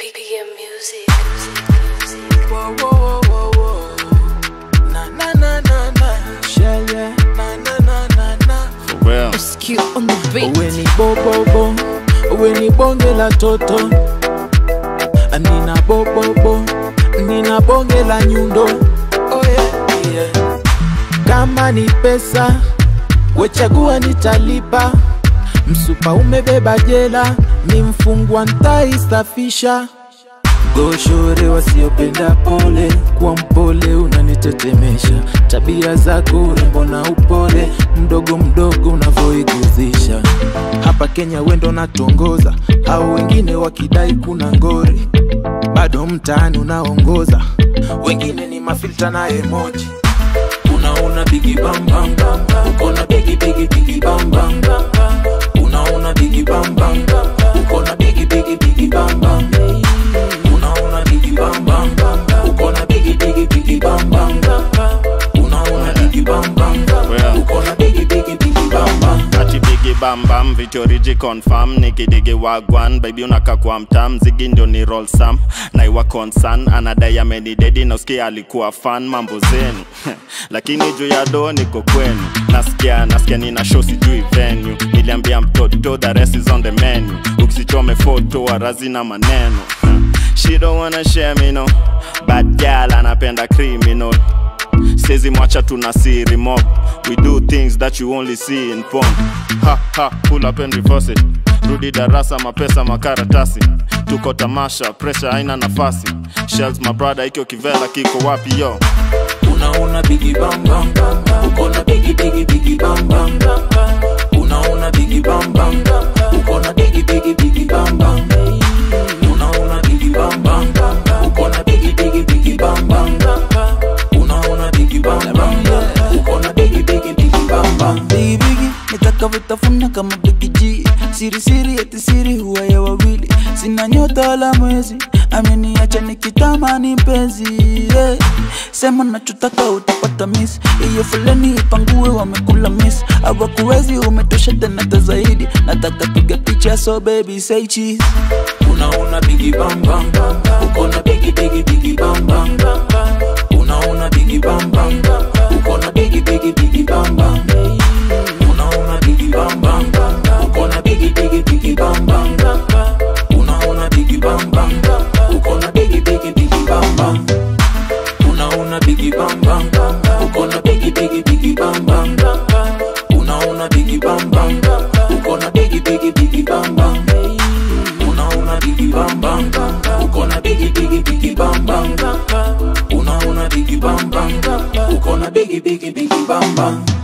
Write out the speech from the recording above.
BPM music. Whoa, whoa, whoa, whoa, whoa. Na, na, na, na, na. Shell, yeah. Na, na, na, na, na. For real. Q on the beat. Uwe ni bobobo, uwe ni bonge la toto, nina bobobo, nina bonge la nyundo. Oh yeah, yeah. Kama ni pesa, wechagua nitalipa. Msupa umebeba jela, ni mfungwa ntaisafisha. Goshore wasiopenda pole, kuwa mpole unanitetemesha. Tabia zako urembo na upole, mdogo mdogo unavyoiguzisha. Hapa Kenya wendo natongoza, au wengine wakidai kuna ngori, bado mtaani unaongoza, wengine ni mafilta na emoji. Unaona bigi bam bam bam, uko na bigi bigi bigi bam bam bam. Unaona bigi bam bam, uko na bigi bigi bigi bam bam. Unaona bigi bam bam, uko na bigi bigi bigi bam bam. Unaona bigi bam bam, Well. uko na bigi bigi bigi bam bam. ati bigi bambam vitoriji confirm nikidigi wagwan baby unaka kwa mtam zigi ndio ni roll sam naiwa concern anadai amenidedi na usikia alikuwa fan mambo zenu lakini juu ya do niko kwenu nasikia nasikia nina show sijui venue niliambia mtoto the rest is on the menu ukisichome foto warazi na maneno she don't wanna share me no bad girl anapenda criminal Sezi mwacha tuna siri mob We do things that you only see in porn Ha ha, pull up and reverse it Rudi darasa mapesa makaratasi Tuko tamasha, pressure haina nafasi Shells my brother ikyo kivela kiko wapi yo Unaona bigi bam bam, uko na bigi bigi bigi bam bam. Unaona bigi bam bam, uko na bigi bigi bigi bam bam. Unaona bigi bam bam, uko na bigi bigi bigi bam bam. Unaona bigi bam bam, uko na bigi bigi bigi bam bam. Bigi bigi nitakavitafuna kama Big G siri siri eti siri huwa ya wawili sina nyota wala mwezi ameniacha nikitamani mpenzi yeah. sema nachotaka utapata miss hiyo fulani ipangue wamekula miss awakuwezi umetosha tena hata zaidi nataka piga picha so baby say cheese Unaona bigi bam bam, uko na bigi bigi bigi bam bam. Unaona bigi bam bam, uko na bigi bigi bigi bam bam. Unaona bigi bam bam, uko na bigi bigi bigi bam bam. Unaona bigi bam bam, uko na bigi bigi bigi bam bam. Unaona bigi bam bam, uko na bigi bigi bigi bam bam. Unaona bigi bam bam, uko na bigi bigi bigi bam bam. Unaona bigi bam bam, uko na bigi bigi bigi bam bam. Unaona bigi bam bam, uko na bigi bigi bigi bam bam.